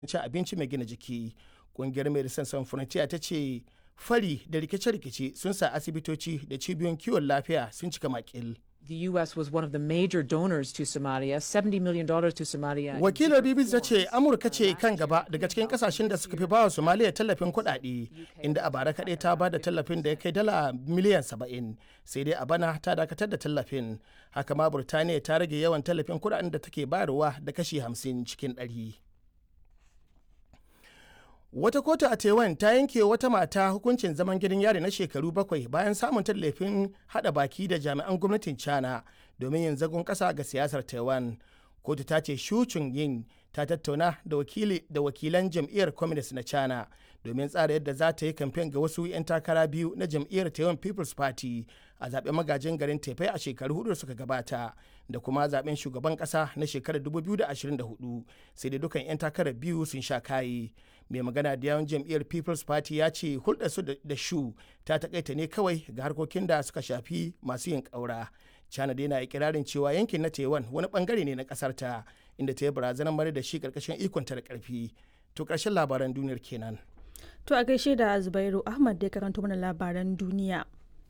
ci abinci mai gina jiki ƙungiyar medecines sans frontiere ta ce fari da rikice-rikice sun sa asibitoci da cibiyoyin kiwon lafiya sun cika makil. The U.S. was one of the major donors to Somalia, $70 million to Somalia. Wakilar BBC ta ce Amurka ce kan gaba daga cikin kasashen da suka fi bawa Somalia tallafin kuɗaɗe, inda a bara kaɗai ta ba da tallafin da ya kai dala miliyan 70, sai dai a bana ta dakatar da tallafin. Haka ma Burtaniya ta rage yawan tallafin kuɗaɗen da take bayarwa da kashi 50 cikin ɗari. Wata kotu a Taiwan ta yanke wata mata hukuncin zaman gidan yari na shekaru bakwai bayan samun tallafin hada baki da jami'an gwamnatin China domin yin zagon kasa ga siyasar Taiwan. Kotu ta ce Shu yin ta tattauna da wakili da wakilan jam'iyyar Communist na China domin tsara yadda za ta yi kamfen ga wasu 'yan takara biyu na jam'iyyar Taiwan People's Party a zaben magajin garin Taipei a shekaru hudu suka gabata da kuma zaben shugaban kasa na shekarar 2024 sai da dukan 'yan takarar biyu sun sha kayi. mai magana da yawan jam'iyyar people's party ya ce hulɗarsu da shu ta takaita ne kawai ga harkokin da suka shafi masu yin ƙaura china dai na ikirarin cewa yankin na taiwan wani bangare ne na ƙasar ta inda ta yi barazanar mara da shi ƙarƙashin ikonta da ƙarfi to ƙarshen labaran duniyar kenan to a gaishe da zubairu ahmad da ya karanto mana labaran duniya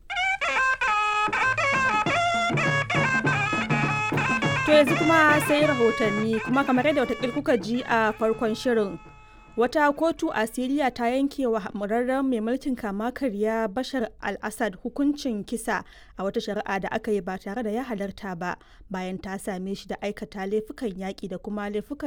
to yanzu kuma sai rahotanni kuma kamar yadda wata kuka ji a farkon shirin wata kotu a siriya ta yanke wa murarren mai mulkin kama karya bashar al-assad hukuncin kisa a wata shari'a da aka yi ba tare da ya halarta ba bayan ta same shi da aikata laifukan yaƙi da kuma laifukan